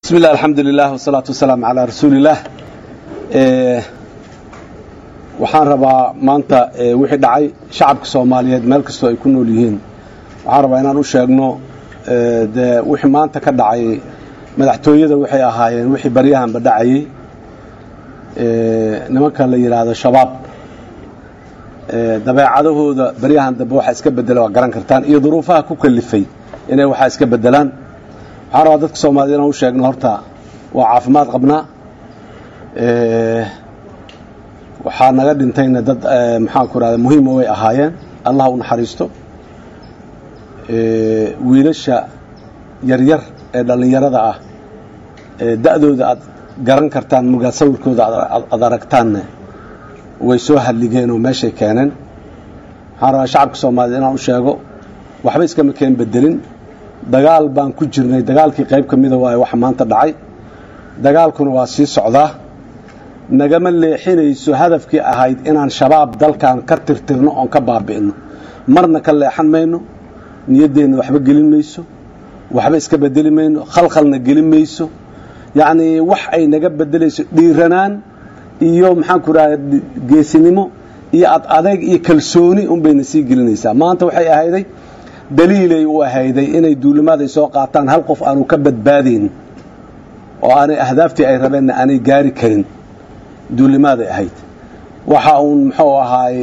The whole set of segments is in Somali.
bismi illah alxamdulilah wasalaatu wasalaamu calaa rasuulillaah waxaan rabaa maanta wixii dhacay shacabka soomaaliyeed meel kastoo ay ku nool yihiin waxaan rabaa inaan u sheegno dee wixii maanta ka dhacay madaxtooyada waxay ahaayeen wixii baryahanba dhacayey nimanka la yidhaahdo shabaab dabeecadahooda baryahan dambe waxaa iska bedela waa garan kartaan iyo duruufaha ku kalifay inay waxaa iska bedelaan waxaan rabaa dadka soomaaliyed inaan u sheegno horta waa caafimaad qabnaa waxaa naga dhintayna dad maxaanku rahda muhiima way ahaayeen allah u naxariisto wiilasha yaryar ee dhallinyarada ah da'dooda aad garan kartaan mugaa sawirkooda aad aragtaanne way soo hadligeen oo meeshay keeneen waxaan rabaa shacabka soomaaliyed inaan u sheego waxba iskama keen bedelin dagaal baan ku jirnay dagaalkii qayb ka mida waayo waxa maanta dhacay dagaalkuna waa sii socdaa nagama leexinayso hadafkii ahayd inaan shabaab dalkan ka tirtirno oon ka baabi'ino marna ka leexan mayno niyaddeenna waxba gelin mayso waxba iska bedeli mayno khalkhalna gelin mayso yacnii wax ay naga bedelayso dhiiranaan iyo maxaanku raha geesinimo iyo ad adeeg iyo kalsooni unbayna sii gelinaysaa maanta waxay ahayday daliilay u ahayday inay duulimaaday soo qaataan hal qof aanu ka badbaadayn oo aanay ahdaaftii ay rabeenna aanay gaari karin duulimaaday ahayd waxa uun muxuu ahaay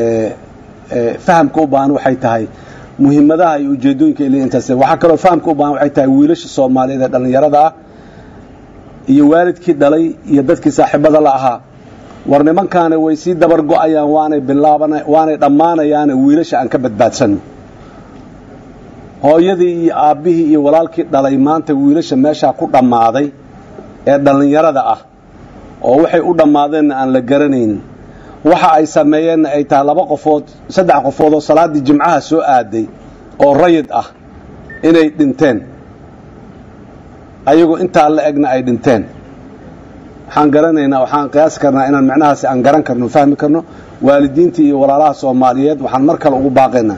fahamka u baahan waxay tahay muhiimadaha iyo ujeedooyinka il intaas waxaa kaloo fahamka u baahan waxay tahay wiilasha soomaaliyeed ee dhallinyarada ah iyo waalidkii dhalay iyo dadkii saaxiibada la ahaa war nimankaana way sii dabar go-ayaan waanay bilaabana waanay dhammaanayaane wiilasha aan ka badbaadsanno hooyadii iyo aabbihii iyo walaalkii dhalay maanta wiilasha meeshaa ku dhammaaday ee dhallinyarada ah oo waxay u dhammaadeenna aan la garanaynin waxa ay sameeyeenna ay tahay laba qofood saddex qofood oo salaaddii jimcaha soo aaday oo rayid ah inay dhinteen ayagoo intaa la egna ay dhinteen waxaan garanaynaa waxaan qiyaasi karnaa inaan macnahaasi aan garan karno fahmi karno waalidiintii iyo walaalaha soomaaliyeed waxaan mar kale ugu baaqaynaa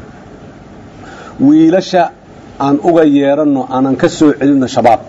wiilasha aan uga yeeranno aanan ka soo celinno shabaab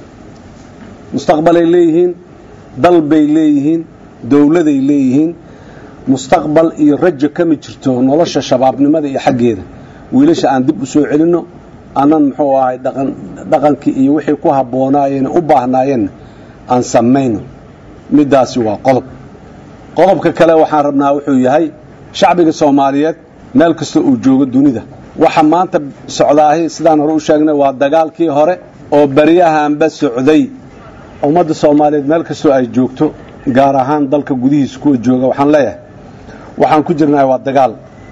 mustaqbalay leeyihiin dal bay leeyihiin dowladay leeyihiin mustaqbal iyo rajo kama jirto nolosha shabaabnimada iyo xaggeeda wiilasha aan dib u soo celinno anan muxuu ahay dhaqankii iyo wixii ku habboonaayeen u baahnaayeen aan samayno middaasi waa qodob qodobka kale waxaan rabnaa wuxuu yahay shacbiga soomaaliyeed meel kasta uu joogo dunida waxa maanta socdaahi sidaan hore u sheegnay waa dagaalkii hore oo baryahanba socday ummadda soomaaliyeed meel kastoo ay joogto gaar ahaan dalka gudihiisa kuwa jooga waxaan leeyahay waxaan ku jirnahay waa dagaal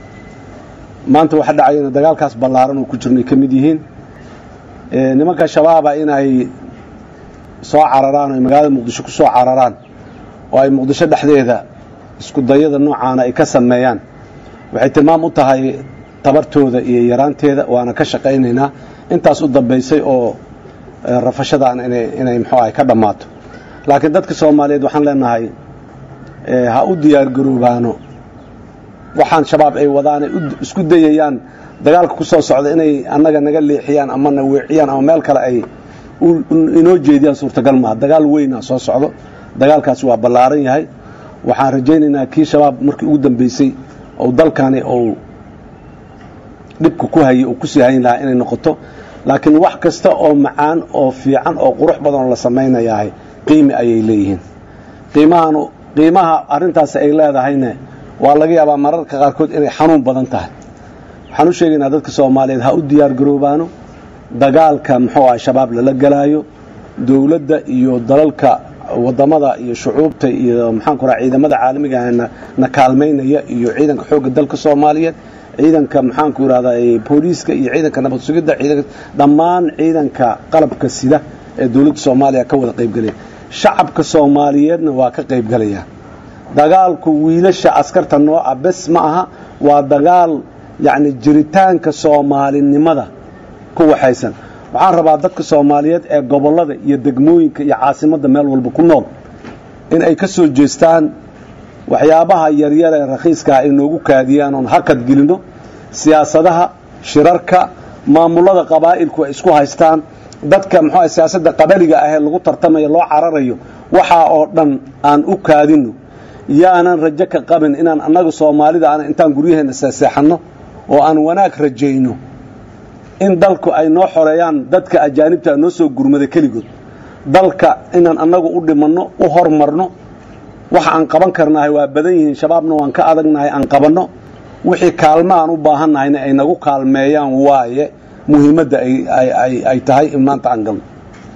maanta waxa dhacayana dagaalkaas ballaaran oo ku jirnay ka mid yihiin nimanka shabaaba inay soo cararaan oo magaalada muqdisho ku soo cararaan oo ay muqdisho dhexdeeda isku dayada noocaana ay ka sameeyaan waxay tilmaam u tahay tabartooda iyo yaraanteeda waana ka shaqaynaynaa intaas u dambaysay oo rafashadaan inay muxuu ahay ka dhammaato laakiin dadka soomaaliyeed waxaan leenahay ha u diyaargaroobaano waxaan shabaab ay wadaanay isku dayayaan dagaalka ku soo socda inay annaga naga leexiyaan ama na weeciyaan ama meel kale ay inoo jeediyaan suurtagal maaha dagaal weyna soo socdo dagaalkaasi waa ballaaran yahay waxaan rajaynaynaa kii shabaab markii ugu dambaysay ou dalkani ou dhibka ku hayay uu kusii hayn lahaa inay noqoto laakiin wax kasta oo macaan oo fiican oo qurux badan oo la samaynayahay qiimi ayay leeyihiin qiimahan qiimaha arrintaasi ay leedahayne waa laga yaabaa mararka qaarkood inay xanuun badan tahay waxaan u sheegaynaa dadka soomaaliyeed ha u diyaar garoobaano dagaalka muxuu ah shabaab lala gelaayo dowladda iyo dalalka wadamada iyo shucuubta iyo maxaanku raha ciidamada caalamiga na kaalmaynaya iyo ciidanka xoogga dalka soomaaliyeed ciidanka maxaanku irahdaa booliiska iyo ciidanka nabad sugidda ciidanka dhammaan ciidanka qalabka sida ee dowladda soomaaliya ka wada qaybgelaya shacabka soomaaliyeedna waa ka qaybgelaya dagaalku wiilasha askarta nooca bes ma aha waa dagaal yacni jiritaanka soomaalinimada ku waxaysan waxaan rabaa dadka soomaaliyeed ee gobollada iyo degmooyinka iyo caasimadda meel walba ku nool in ay ka soo jeestaan waxyaabaha yaryar ee rakhiiskaah ay noogu kaadiyaan oon hakad gelinno siyaasadaha shirarka maamullada qabaa'ilku ay isku haystaan dadka muxuu siyaasadda qabaliga ahee lagu tartamayo loo cararayo waxaa oo dhan aan u kaadino yaanan rajo ka qabin inaan annaga soomaalida aan intaan guryaheena seexanno oo aan wanaag rajayno in dalku ay noo xoreeyaan dadka ajaanibta noo soo gurmada keligood dalka inaan annagu u dhimanno u hormarno waxa aan qaban karnahay waa badan yihiin shabaabna waan ka adagnahay aan qabanno wixii kaalmo aan u baahannahayna ay nagu kaalmeeyaan waaye muhiimadda ay tahay in maanta aan galno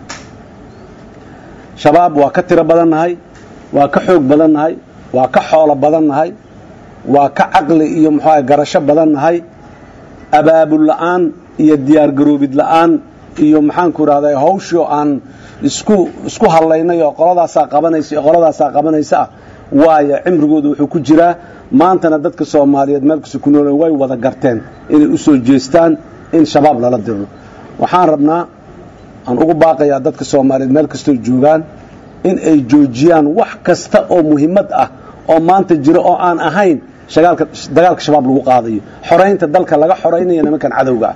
shabaab waa ka tiro badannahay waa ka xoog badannahay waa ka xoolo badannahay waa ka caqli iyo muxuuaha garasho badannahay abaabul la'aan iyo diyaargaroobid la'aan iyo maxaanku idhahday hawshii oo aan isku isku hallaynay oo qoladaasaa qabanaysa iyo qoladaasaa qabanaysa ah waayo cimrigooda wuxuu ku jiraa maantana dadka soomaaliyeed meel kasta ku nool way wada garteen inay u soo jeestaan in shabaab lala diro waxaan rabnaa aan ugu baaqayaa dadka soomaaliyeed meel kastoo joogaan in ay joojiyaan wax kasta oo muhiimad ah oo maanta jiro oo aan ahayn dagaalka shabaab lagu qaadayo xoraynta dalka laga xoraynaya nimankan cadowga ah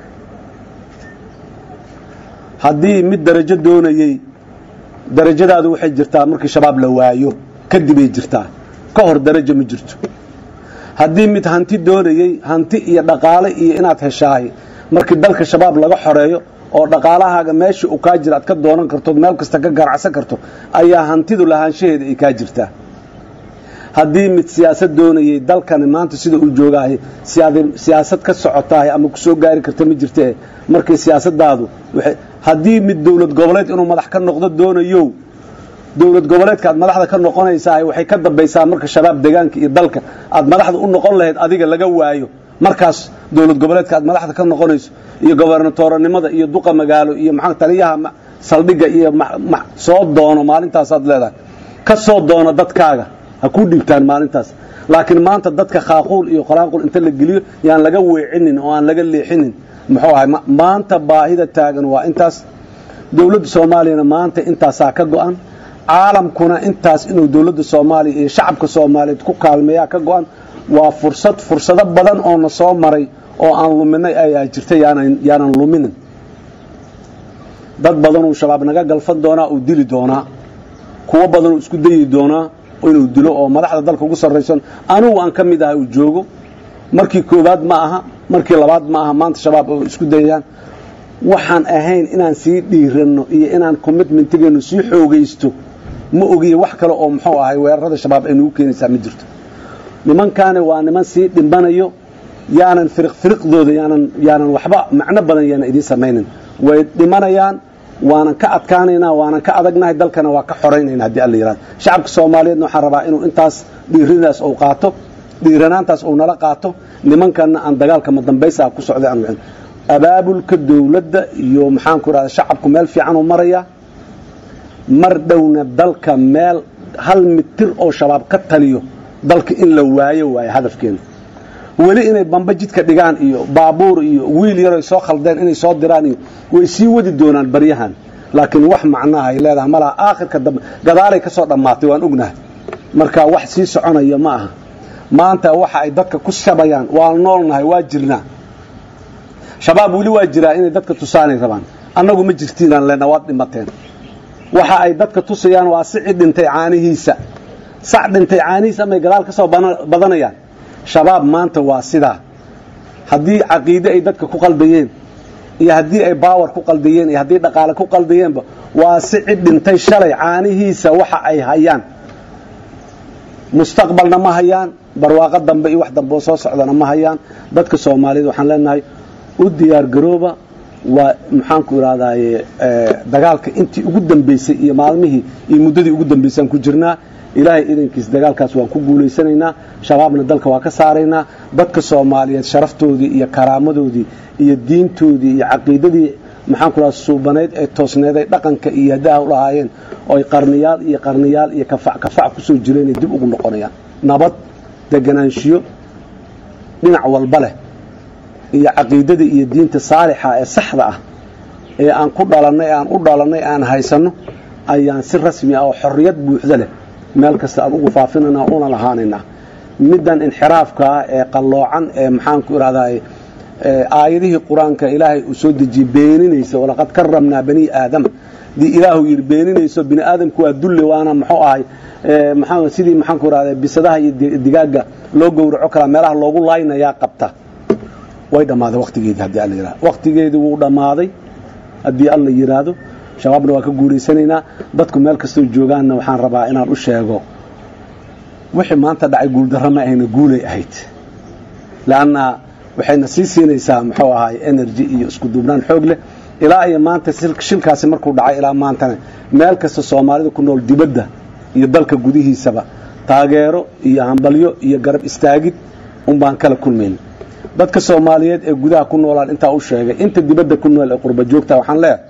haddii mid darajo doonayey darajadaadu waxay jirtaa markii shabaab la waayo kadibay jirtaa ka hor darajo ma jirto haddii mid hanti doonayey hanti iyo dhaqaale iyo inaad heshaahay markii dalka shabaab laga xoreeyo oo dhaqaalahaaga meeshii uu kaa jira aad ka doonan kartood meel kasta ka ganacsan karto ayaa hantidu lahaanshaheeda ay kaa jirtaa haddii mid siyaasad doonayey dalkani maanta sida uu joogaahay siyaasad ka socotahay ama ku soo gaari karta ma jirtee markii siyaasadaadu haddii mid dowlad goboleed inuu madax ka noqdo doonayo dowlad goboleedka aad madaxda ka noqonaysaa waxay ka dambaysaa marka shabaab deegaanka iyo dalka aad madaxda u noqon lahayd adiga laga waayo markaas dowlad goboleedka aad madaxda ka noqonayso iyo gobernatoranimada iyo duqa magaalo iyo maxaa taliyaha saldhigga iyo soo doono maalintaasaad leedahay ka soo doono dadkaaga ha ku dhigtaan maalintaas laakiin maanta dadka khaaquul iyo qolaanqul inta la geliyo yaan laga weecinin oo aan laga leexinin muxuu ahay maanta baahida taagan waa intaas dowladda soomaaliyana maanta intaasaa ka go-an caalamkuna intaas inuu dowladda soomaaliya iyo shacabka soomaaliyeed ku kaalmeeyaa ka go-an waa fursad fursado badan oo na soo maray oo aan luminay ayaa jirta yaanan luminin dad badanuu shabaab naga galfan doonaa uu dili doonaa kuwo badanuu isku dayi doonaa inuu dilo oo madaxda dalka ugu sarraysan anugu aan ka mid ahay uu joogo markii koowaad ma aha markii labaad ma aha maanta shabaab oo isku dayayaan waxaan ahayn inaan sii dhiiranno iyo inaan commitmentigeennu sii xoogaysto ma ogiye wax kale oo muxuu ahay weerarada shabaab ay nagu keenaysaa ma jirto nimankaani waa niman sii dhimbanayo yaanan firiq firiqdooda yaanan yaanan waxba macno badan yaanan idiin samaynin way dhimanayaan waanan ka adkaanaynaa waanan ka adagnahay dalkana waa ka xoraynayna haddii alla yihahdo shacabka soomaaliyeedna waxaan rabaa inuu intaas dhiiradaas uu qaato dhiiranaantaas uu nala qaato nimankanna aan dagaalka madambaysaa ku socday aan wixin abaabulka dowladda iyo maxaanku idhahda shacabku meel fiican uu marayaa mar dhowna dalka meel hal mitir oo shabaab ka taliyo dalka in la waayo waayo hadafkeena weli inay bamba jidka dhigaan iyo baabuur iyo wiil yaroy soo khaldeen inay soo diraan iyo way sii wadi doonaan baryahan laakiin wax macnaha ay leedahay malaha aakhirka dambe gadaalay ka soo dhammaatay waan ognahay marka wax sii soconaya ma aha maanta waxa ay dadka ku shabayaan waan noolnahay waa jirnaa shabaab weli waa jiraa inay dadka tusaanay rabaan annagu ma jirtiinaan lena waad dhimateen waxa ay dadka tusayaan waa sici dhintay caanihiisa sac dhintay caanihiisa amay gadaal ka soo badanayaan shabaab maanta waa sidaa haddii caqiide ay dadka ku qaldayeen iyo haddii ay baawar ku qaldayeen iyo haddii dhaqaale ku qaldayeenba waa sici dhintay shalay caanihiisa waxa ay hayaan mustaqbalna ma hayaan barwaaqo dambe iyo wax dambe oo soo socdana ma hayaan dadka soomaaliyeed waxaan leenahay u diyaar garooba waa maxaanku idhahdaye dagaalka intii ugu dambeysay iyo maalmihii iyo muddadii ugu dambeysaan ku jirnaa ilaahay idankiis dagaalkaas waan ku guulaysanaynaa shabaabna dalka waa ka saaraynaa dadka soomaaliyeed sharaftoodii iyo karaamadoodii iyo diintoodii iyo caqiidadii maxaanku idhahda suubanayd ee toosneeday dhaqanka iyo haddaha u lahaayeen ooy qarniyaal iyo qarniyaal iyo kafac kafac kusoo jireenay dib ugu noqonayaan nabad deganaanshiyo dhinac walba leh iyo caqiidada iyo diinta saalixa ee saxda ah ee aan ku dhalannay aan u dhalannay aan haysanno ayaan si rasmi ah oo xorriyad buuxda leh meel kasta aan ugu faafinayna una lahaanaynaa middan inxiraafka ah ee qalloocan ee maxaanku idhahdaa aayadihii qur-aanka ilaahay uu soo dejiyey beeninaysa walaqad karamnaa bani aadama dii ilaahu yidhi beeninayso bini aadamku waa dulle waana muxuu ahay maxaa sidii maxaan ku rahda bisadaha iyo digaaga loo gowraco kalaa meelaha loogu laaynayaa qabta way dhammaaday waqtigeedii haddii alla yidhahdo waqtigeedii wuu dhammaaday haddii alla yidhaahdo shabaabna waa ka guulaysanaynaa dadku meel kastoo joogaanna waxaan rabaa inaan u sheego wixii maanta dhacay guuldarro ma ahayna guulay ahayd leanna waxayna sii siinaysaa muxuu ahaay energy iyo isku duubnaan xoog leh ilaa iyo maanta shilkaasi markuu dhacay ilaa maantana meel kasta soomaalida ku nool dibadda iyo dalka gudihiisaba taageero iyo hambalyo iyo garab istaagid un baan kala kulmayna dadka soomaaliyeed ee gudaha ku noolaan intaa u sheegay inta dibadda ku nool ee qurba joogta waxaan leeyahay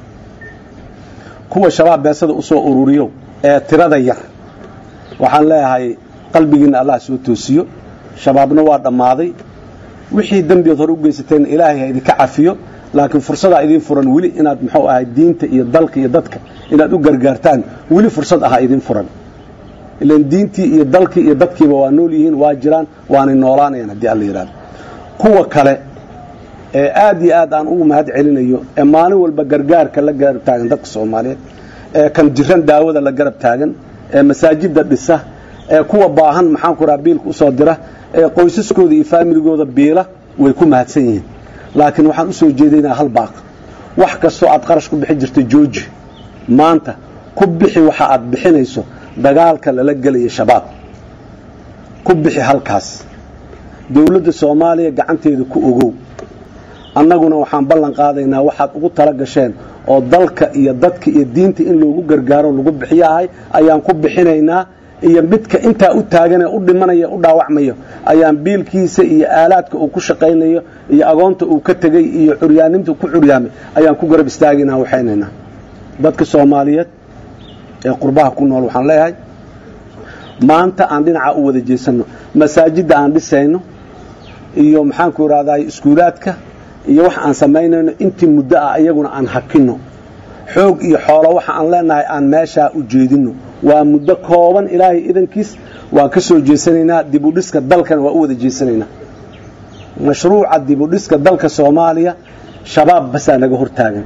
kuwa shabaab beesada usoo ururiyo ee tirada yar waxaan leeyahay qalbigiinna allah soo toosiyo shabaabna waa dhammaaday wixii dembiyood hore u geysateen ilaahay ha idinka cafiyo laakiin fursadaa idiin furan weli inaad muxuu ahay diinta iyo dalka iyo dadka inaad u gargaartaan weli fursad aha idiin furan ilan diintii iyo dalkii iyo dadkiiba waa nool yihiin waa jiraan waanay noolaanayaan haddii alla yidhahdo kuwa kale ee aad iyo aad aan ugu mahad celinayo ee maalin walba gargaarka la garab taagan dadka soomaaliyeed ee kan jiran daawada la garab taagan ee masaajidda dhisa ee kuwa baahan maxaan ku raha biilka usoo dira ee qoysaskooda iyo faamiligooda biila way ku mahadsan yihiin laakiin waxaan u soo jeedaynaa hal baaq wax kastoo aad qarash ku bixi jirta jooji maanta ku bixi waxa aad bixinayso dagaalka lala gelaya shabaab ku bixi halkaas dowladda soomaaliya gacanteeda ku ogow annaguna waxaan ballan qaadaynaa waxaad ugu tala gasheen oo dalka iyo dadka iyo diinta in loogu gargaaro lagu bixiyahay ayaan ku bixinaynaa iyo midka intaa u taaganee u dhimanaya u dhaawacmayo ayaan biilkiisa iyo aalaadka uu ku shaqaynayo iyo agoonta uu ka tegey iyo curyaaninta ku curyaamay ayaan ku garab istaagaynaa waxaynaynaa dadka soomaaliyeed ee qurbaha ku nool waxaan leeyahay maanta aan dhinaca u wada jeesanno masaajidda aan dhisayno iyo maxaanku idhahday iskuulaadka iyo wax aan samaynayno intii muddo ah iyaguna aan hakinno xoog iyo xoolo waxa aan leenahay aan meeshaa u jeedinno waa muddo kooban ilaahay idankiis waan ka soo jeesanaynaa dibudhiska dalkana waa u wada jeesanaynaa mashruuca dibudhiska dalka soomaaliya shabaab basaa naga hortaagan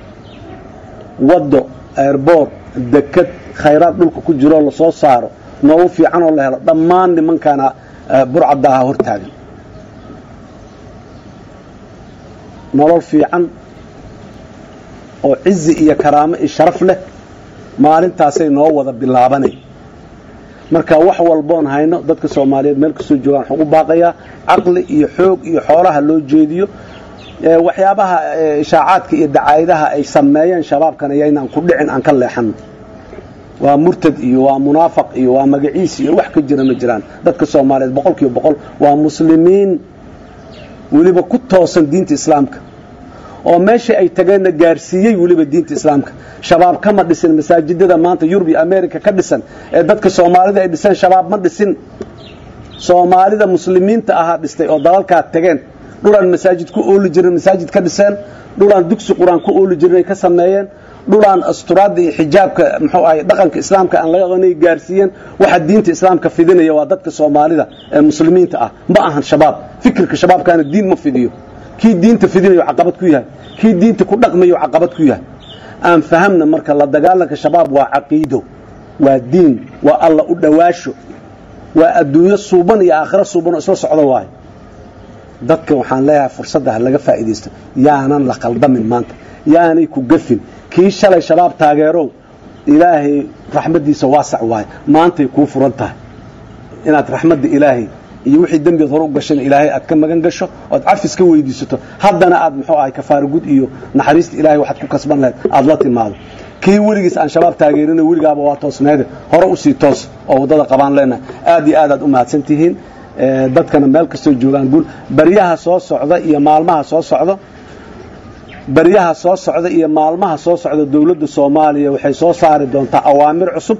waddo airboort dekad khayraad dhulka ku jiroo lasoo saaro noogu fiicanoo la helo dhammaan nimankaana burcadaaha hortaagan nolol fiican oo cizi iyo karaamo iyo sharaf leh maalintaasay noo wada bilaabanay marka wax walboon hayno dadka soomaaliyeed meel kastoo joogaan waxaan u baaqayaa caqli iyo xoog iyo xoolaha loo jeediyo waxyaabaha ishaacaadka iyo dacaayadaha ay sameeyeen shabaabkan ayaynaan ku dhicin aan ka leexanno waa murtad iyo waa munaafaq iyo waa magaciis iyo wax ka jira ma jiraan dadka soomaaliyeed boqol kiiba boqol waa muslimiin weliba ku toosan diinta islaamka oo meesha ay tageenna gaarsiiyey weliba diinta islaamka shabaab kama dhisin masaajidada maanta yurub iyo america ka dhisan ee dadka soomaalida ay dhiseen shabaab ma dhisin soomaalida muslimiinta ahaa dhistay oo dalalkaa tageen dhulaan masaajid ku ooli jirin masaajid ka dhiseen dhulaan dugsi qur-aan ku ooli jirin ay ka sameeyeen dhulaan asturaadda iyo xijaabka muxuu ahay dhaqanka islaamka aan laga qanay gaarsiiyeen waxa diinta islaamka fidinaya waa dadka soomaalida ee muslimiinta ah ma ahan shabaab fikirka shabaabkaana diin ma fidiyo kii diinta fidinayo caqabad ku yahay kii diinta ku dhaqmayo caqabad ku yahay aan fahamna marka la dagaalanka shabaab waa caqiido waa diin waa alla u dhowaasho waa adduunyo suuban iyo aakhiro suuban oo isla socda waayo dadka waxaan leeyahay fursadda ha laga faa'iidaysto yaanan la qaldamin maanta yaanay ku gafin kii shalay shabaab taageerow ilaahay raxmaddiisa waasac waayo maantay kuu furan tahay inaad raxmadda ilaahay iyo wixii dembiad hore u gashana ilaahay aad ka magan gasho oad cafis ka weydiisato haddana aad muxuu ahay kafaaragud iyo naxariista ilahay waxaad ku kasban lahayd aada la timaado kii weligiis aan shabaab taageerina weligaaba waa toosneede hore usii toos oo waddada qabaan leenahay aad iyo aad aad u mahadsan tihiin dadkana meel kastoo joogaan guul baryaha soo socda iyo maalmaha soo socda baryaha soo socda iyo maalmaha soo socda dowladda soomaaliya waxay soo saari doontaa awaamir cusub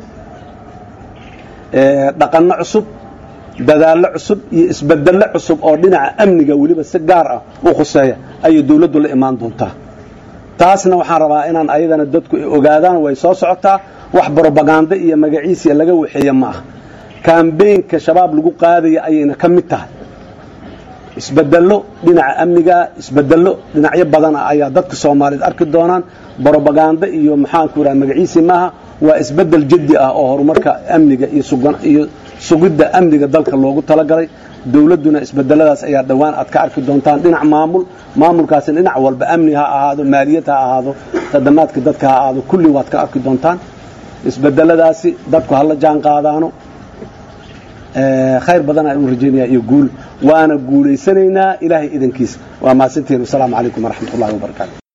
dhaqanno cusub dadaallo cusub iyo isbedello cusub oo dhinaca amniga weliba si gaar ah u khuseeya ayay dowladdu la imaan doontaa taasna waxaan rabaa inaan ayadana dadku ogaadaan way soo socotaa wax brobaganda iyo magaciisiya laga waxeeye ma ah kambeynka shabaab lagu qaadaya ayayna ka mid tahay isbedello dhinaca amniga isbedello dhinacyo badana ayaa dadka soomaaliyeed arki doonaan brobaganda iyo maxaanku idhaha magaciisi maaha waa isbedel jaddi ah oo horumarka amniga iyo iyo sugidda amniga dalka loogu talagalay dowladduna isbedeladaas ayaa dhowaan aad ka arki doontaan dhinac maamul maamulkaasina dhinac walba amni ha ahaado maaliyad ha ahaado khadamaadka dadka ha ahaado kulli waad ka arki doontaan isbedeladaasi dadku hala jaan qaadaano khayr badan ayaan u rajaynayaa iyo guul waana guulaysanaynaa ilaahay idankiisa waa mahadsantihiin wasalaamu calaykum waraxmat ullahi wabarakaatu